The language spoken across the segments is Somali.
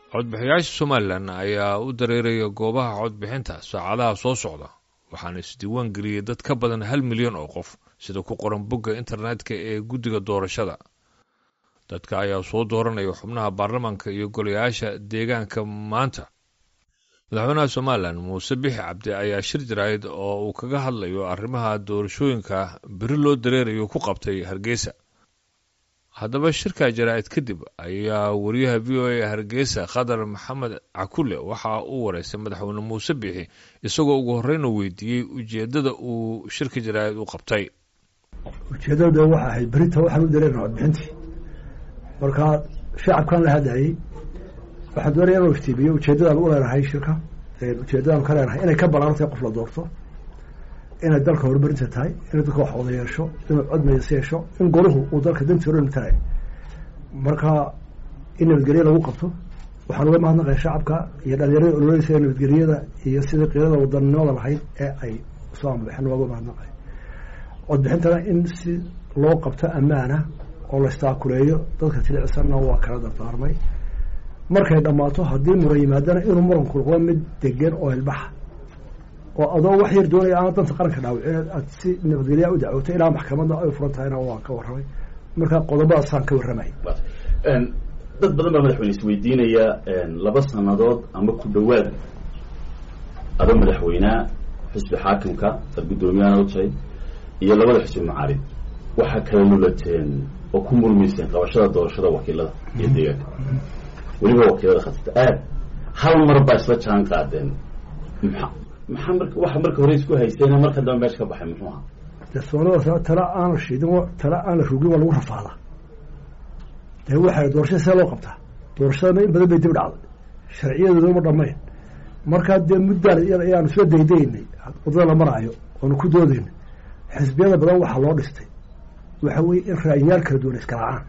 codbixiyaasha somalilan ayaa u dareeraya goobaha codbixinta saacadaha soo socda waxaana isdiiwaan geliyey dad ka badan hal milyan oo qof sida ku qoran bogga internetka ee guddiga doorashada dadka ayaa soo dooranaya xubnaha baarlamaanka iyo golayaasha deegaanka maanta madaxweynaha somalilan muuse bixi cabdi ayaa shir jaraa'id oo uu kaga hadlayo arrimaha doorashooyinka beri loo dareerayo ku qabtay hargeysa haddaba shirka jaraa'id kadib ayaa wariyaha v o a hargeysa khadar maxamed cakule waxa uu wareystay madaxweyne muuse bixi isagoo ugu horreyna weydiiyey ujeeddada uu shirka jaraa'id u qabtay ujeeddada waxa ahayd berita waxaan u dareerna codbixintii markaa shacabkaan la hadlayey waxaan doonaya inuu iftiimiyo ujeeddadaan u leenahay shirka ujeeddadaan ka leenahay inay ka balaartay qof la doorto inay dalka horumarinta tahay inay dadka wax wada yeesho inuu cod mayas yeesho in golahu uu dalka dantii hore matalayo marka in nabadgelye lagu qabto waxaan uga mahadnaqaya shacabka iyo dhalinyarada ololeysa nabadgelyada iyo sidai qiirada wadanimada lahayd ee ay soo ambaxeen waa uga mahadnaqaya codbixintana in si loo qabto ammaana oo la istaakuleeyo dadka tilicsanna waa kala dardaarmay markay dhammaato haddii muran yimaadana inuu muranku noqdo mid degan oo ilbaxa oo adoo wax yar doonaya aan danta qaranka dhaawicin aad si nabadgelyaa u dacwoto ilaa maxkamadna ay furan tahayna waan ka warramay marka qodobadaasaan ka warramay dad badan baa madaxweyne isweydiinaya laba sanadood ama ku dhawaad ado madaxweynea xisbi xaakimka ad guddoomiyaana u tahay iyo labada xisbi macaarid waxaa kala lulateen oo ku murmayseen qabashada doorashada wakiilada iyo deegaanka weliba wakiilada khatata aad hal mar baa isla jaan qaadeen maa maxaa mar waxa marka hore isku hayseen marka dambe meesha ka baxay muxuu ahaa de soonada tala aan la shiidin tala aan la rugin waa lagu rafaadaa dee waxay doorashada see loo qabtaa doorashadana in badan bay dib dhacday sharciyadoodana ma dhamayn markaa dee muddaan ayaanu isla daydaynay waddada la maraayo oonu ku doodaynay xisbiyada badan waxaa loo dhistay waxa weye in ra'yiyaal kala duwan iskaraacaan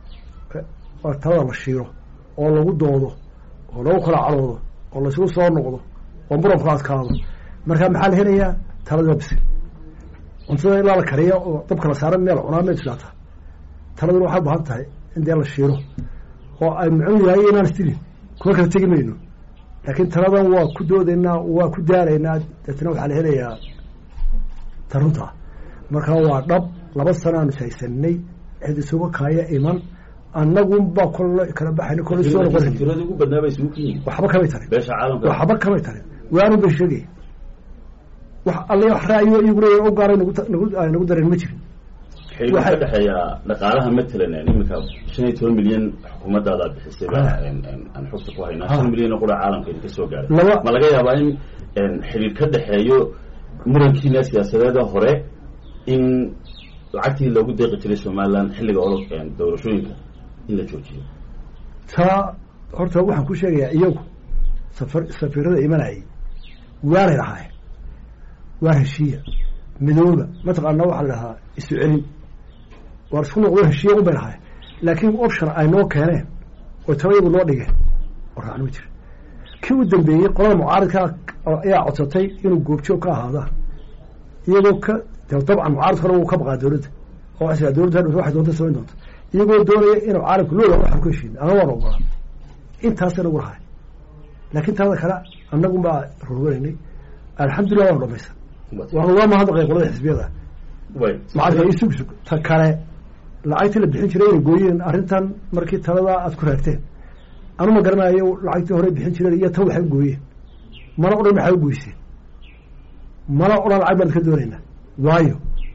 waa talada la shiiro oo lagu doodo oo lagu kala caroodo oo laysugu soo noqdo oo muranku adkaado markaa maxaa la helayaa talada bisil cuntada ilaa la kariya oo dabka la saaran meel cunaa ma islaata taladuna waxay baahan tahay in dee la shiiro oo ay mucuu yahay inaan istilin kuma kala tegi mayno laakiin taladan waa ku doodaynaa waa ku daaraynaa deetna waxaa la helayaa tarunta markaa waa dhab laba sana aanu haysanay cid isuga kaaya iman annagun baa kol kala baxayn kol soo noqon tirada ugu badnaa bay isugu ka yihin waxba kamay tarin beesha caalamka waxba kamay tarin waanu bay sheegaya wax alle wax ra'yo iyaguna u gaaray nagu nagu nagu dareen ma jirin xiriir ka dhexeeya dhaqaalaha matalan iminka shan iyo toban milyan xukuumaddaada bixisay baa aan xogta ku haynaa shan milyan oo qura caalamka idinka soo gaaray laba ma laga yaabaa in xiriir ka dhexeeyo murankiina siyaasadeeda hore in lacagtii loogu deeqi jiray somaliland xilliga olo doorashooyinka in la joojiyo taa horta waxaan ku sheegayaa iyagu safar safiirada imanayay waanay lahaayeen waa heshiiya midooba mataqaana waxaa la dhahaa isu celin waar isku noqdo heshiiya un bay lahaayeen laakiin option ay noo keeneen oo taba iyagu noo dhigeen oo raacno ma jira kii u dambeeyey qolada mucaaridka ayaa codsatay inuu goobjoog ka ahaada iyagoo ka dabcan mucaaridka hore wuu ka baqaa dowladda oo waxay dowladda hadhow waxay doonta samayn doonta iyagoo doonaya inuu caalamka loola waxaan ku heshiin ana waan ogolaa intaasay nagu lahay laakiin talada kale annagun baa rurwanaynay alxamdulillah waanu dhamaysan waanu uga mahadnaqay qolada xisbiyada way macalka isug sug ta kale lacagtii la bixin jiray inay gooyeen arrintan markii talada aad ku raagteen anu ma garanayo lacagtii hore bixin jireen iyo tan waxay u gooyeen mana odhan maxay u goyseen mana odhan lacag baan ka doonaynaa waayo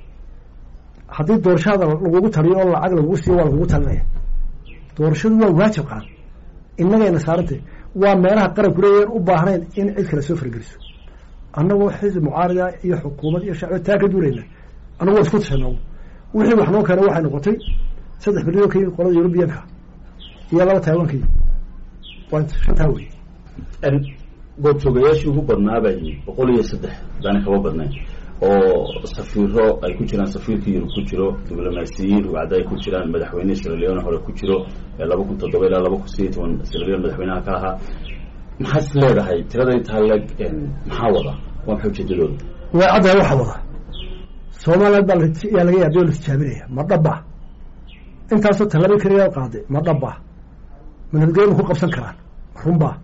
haddii doorashada lagugu taliyo oo lacag lagugu siiyo waa lagugu talinaya doorashadu waa waajib qaran innagayna saarantay waa meelaha qaranku leeyahen u baahnayn in cid kale soo fargeliso annagoo xisbi mucaarida iyo xukuumad iyo shacbi taa ka duulayna annagu waa isku tashana wixii wax noo keena waxay noqotay saddex bilyan ka yimid qolada yurubiyanka iyo laba taiwankii waa shantaa wey goobjoogayaashii ugu badnaa baa yimid boqol iyo saddex haddaana kaba badnayn oo safiiro ay ku jiraan safiirka yurub ku jiro diblomaasiyiin rugcada ay ku jiraan madaxweyne siraleone hore ku jiro laba kun toddoba ilaa laba kun sideyo toban siraleone madaxweynaha ka ahaa maxaad is leedahay tirada intaa leg maxaa wada waa maxay ujeedadooda way caddahay waxa wada somaliland baa yaa laga yaabay oo la tijaabinaya ma dhaba intaasoo tallaabay keliya qaaday ma dhaba ma nabadgelya ma ku qabsan karaan ma runbaa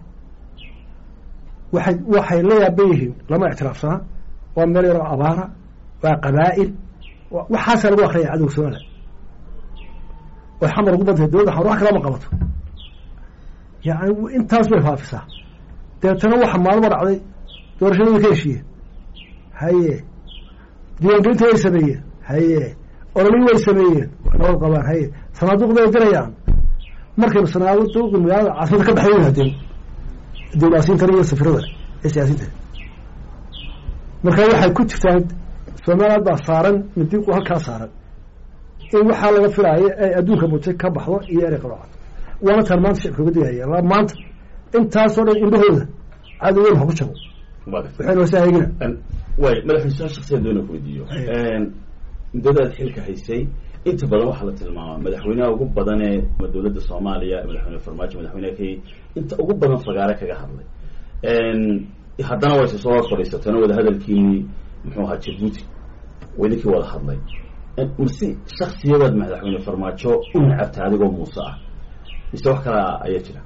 waxay waxay la yaaban yihiin lama ictiraafsanaa waa meel yaroo abaara waa qabaa'il waxaasaa lagu akriyaya cadowga somaliland oy xamar ugu badantay dowladda xamar wax kalama qabato yani intaas bay faafisaa deetana waxa maalmo dhacday doorashadii way ka heshiiyeen haye diiwaangelinta way sameeyeen haye ololii way sameeyeen nabad qabaan haye sanaaduuqda way dirayaan markaynu sanaaduuqi magaalada caasimada ka baxay yihaadeen dawlaasiintan iyo safirada ee siyaasiinta marka waxay ku jirtaan somaliland baa saaran midiiqu halkaa saaran in waxaa laga filaayo ay adduunka mutay ka baxdo iyo erey qaloocan waana taan maanta shicibka uga digaya maanta intaasoo dhan indhahooda cadowgan ha ku jabo waxayna hosaa eegina way madaxweyne su-aal shaksiyan doona ku weydiiyo muddadaad xilka haysay inta badan waxaa la tilmaamaa madaxweynaha ugu badan ee dowladda soomaaliya madaxweyne farmaajo madaxweyneha kenya inta ugu badan fagaare kaga hadlay haddana wayse soo hor fadhiisateen oo wada hadalkiinii muxuu ahaa jabuuti waydinkii wada hadlay mase shaksiyadaad madaxweyne farmaajo u nacabta adigoo muuse ah mise wax kala ayaa jira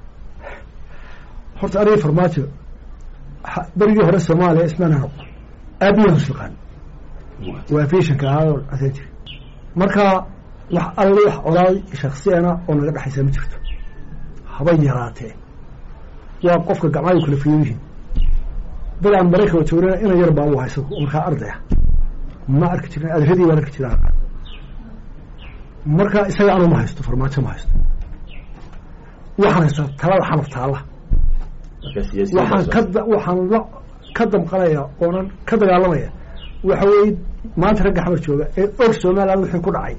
horta aniga farmaajo berigii hore soomaaliya ismaana noqdo aabiyan husfiqaan waa fishanka ahaadoo asan jiri marka wax alle wax olaay shaksiyana oo naga dhexaysa ma jirto habay yaraatee waa qofka gacmaayu kala fiyo yihiin dad aan maraykan joogna ina yar baa u hayso markaa ardaya ma arki jirin adradii baan arki jiraa marka isaga anu ma haysto farmaajo ma haysto waxaan haystaa talada xanaf taalla waxaan ka waxaan la ka damqanaya oonan ka dagaalamaya waxa weeye maanta ragga xamar jooga ee og somaliland wixii ku dhacay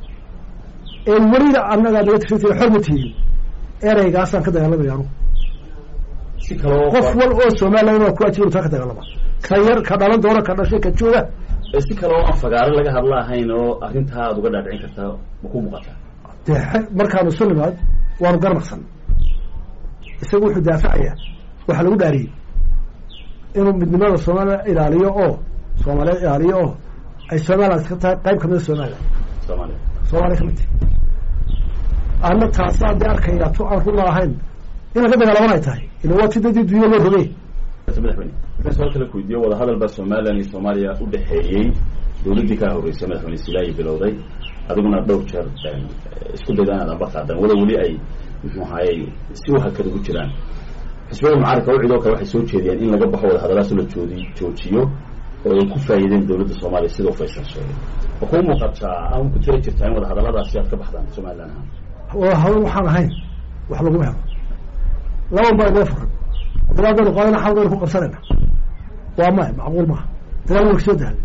ee welina annagaa naga tirsantay xor ma tihiin ereygaasaan ka dagaalamaya anugu si kaloo qof wal oo somaliland waa ku ajir taa ka dagaalama ka yar ka dhalan doona ka dhashay ka jooga si kale oo aan fagaaro laga hadla ahayn oo arrintaa aad uga dhaadhicin kartaa ma ku muuqataa dee markaanu isu nimaad waanu garnaqsan isaga wuxuu daafacaya waxaa lagu dhaariyey inuu midnimada somaliland ilaaliyo oo soomaaliyeed ilaaliyo oo ay somaliland iska tahay qayb kamida somaliland soomaaliya soomaaliya kamid tahi ana taasa haddii arkaya tu aan runa ahayn inaan ka dagaalaman ay tahay ila waa ti dadii dunya loo rogey madaxweyne markaan su-aal kale ku weydiiyo wadahadal baa somaliland iyo soomaaliya u dhexeeyey dowladdii kaa horreysay madaxweyne silaayi bilowday adiguna dhowr jeer isku dayda inaad amba qaadaan wada weli ay muxuu ahaayey si u hakad ugu jiraan xisbiyada mucaaradka u cidoo kale waxay soo jeediyeen in laga baxo wadahadalaas la joodi joojiyo oo ay ku faa'iideen dowladda soomaaliya sidoo faysal sheegay ma kuu muuqataa ama ku jira jirtaa in wadahadaladaasi aad ka baxdaan somaliland ahaan wadahadal waxaan ahayn wax laguma helo laban baa inoo furan dagaaldanu qaadana xal baynu ku qabsanayna waa maya macquul maaha dagaal waa kasoo daal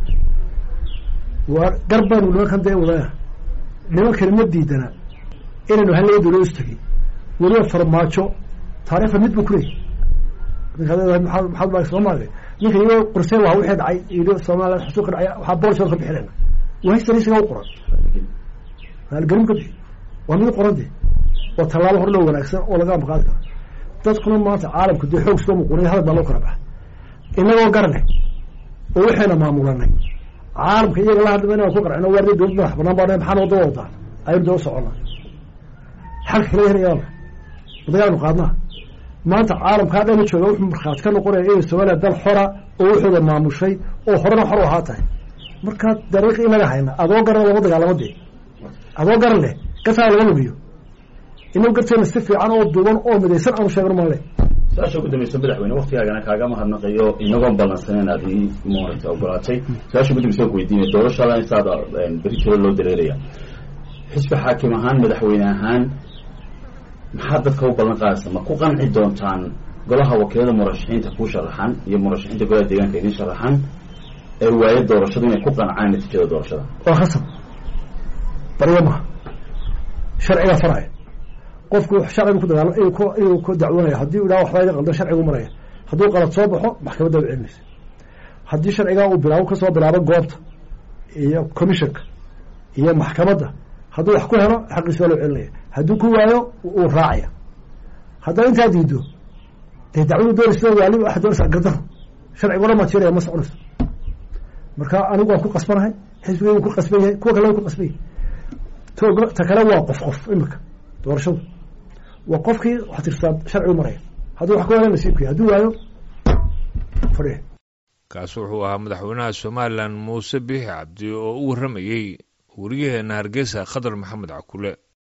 waa gar baynu nimankan dee wadaya nimankani ma diidana inaynu halaba dawlad is tegey weliba farmaajo taarikhda mid buu kuleeyahy ninka leedahay maxaad maxaad baa soomaaliya ninka iyagoo qorsee waa wixii dhacay iyo somaliland xusuuq ka dhacay waxaa boolshood ka bixinayna waa historisiga u qoran maalgelin ka bixi waa mid qoran dee waa tallaabo hor loo wanaagsan oo laga amaqaadi karo dadkuna maanta caalamka dee xoog soo muqunay hadal baa loo kala baxa inagoo garanay oo waxayna maamulanay caalamka iyaga la hadlama inaan ku qarcino waardi dowlad madax banaan baa maxaan wada wadaa aynu daba soconnaa xalka kala helayaa madagaanu qaadnaa maanta caalamkaa dhana jooga wuxuu markhaati ka noqonaya inay somaliya dal xora oo waxooda maamushay oo horena xor u ahaa tahay markaa dariiq inaga hayna adoo garan lama dagaalamo dee adoo garan leh gataa laga lugiyo inagu garteena si fiican oo duuban oo midaysan aanu sheegno male su-aasha ugu dambaysa madaxweyne waktigaagana kaaga mahadnaqayo inagoon ballansanen aad ii maaragtay ogolaatay su-aasha ugu dambaysa ku weydiinaya doorashadan intaada beri jiro loo dareeraya xisbi xaakim ahaan madaxweyne ahaan maxaad dadka u ballan qaadaysa ma ku qanci doontaan golaha wakiilada murashaxiinta kuu sharaxan iyo murashaxiinta golaha deegaanka idin sharaxan ee waayo doorashadu inay ku qancaan natiijada doorashada waa khasab baryo maha sharciga faraya qofku sharcigu ku dagaalama inuu ku inuu ku dacwoonaya haddii u idhaha waxbaa iga qaldan sharcigu maraya hadduu qalad soo baxo maxkamadda u celinaysa haddii sharcigaa uu bilaabo kasoo bilaabo goobta iyo commissionka iyo maxkamadda hadduu wax ku helo xaqiisa waa loo celinaya hadduu ku waayo uu raacaya haddaa intaa diido dee dacwadu doonaysa waali waxa doonaysa gardaro sharciga odhan baa jiraya ma soconayso marka anigu waan ku qasbanahay xisbigay ku qasban yahay kuwa kale way ku qasban yahay to ta kale waa qof qof imika doorashadu waa qofkii wax tirsaa sharcigu maraya hadduu wax ku hela nasiibkii hadduu waayo fadhiya kaasi wuxuu ahaa madaxweynaha somalilan muuse biixi cabdi oo u warramayey wariyaheena hargeysa khadar maxamed cakule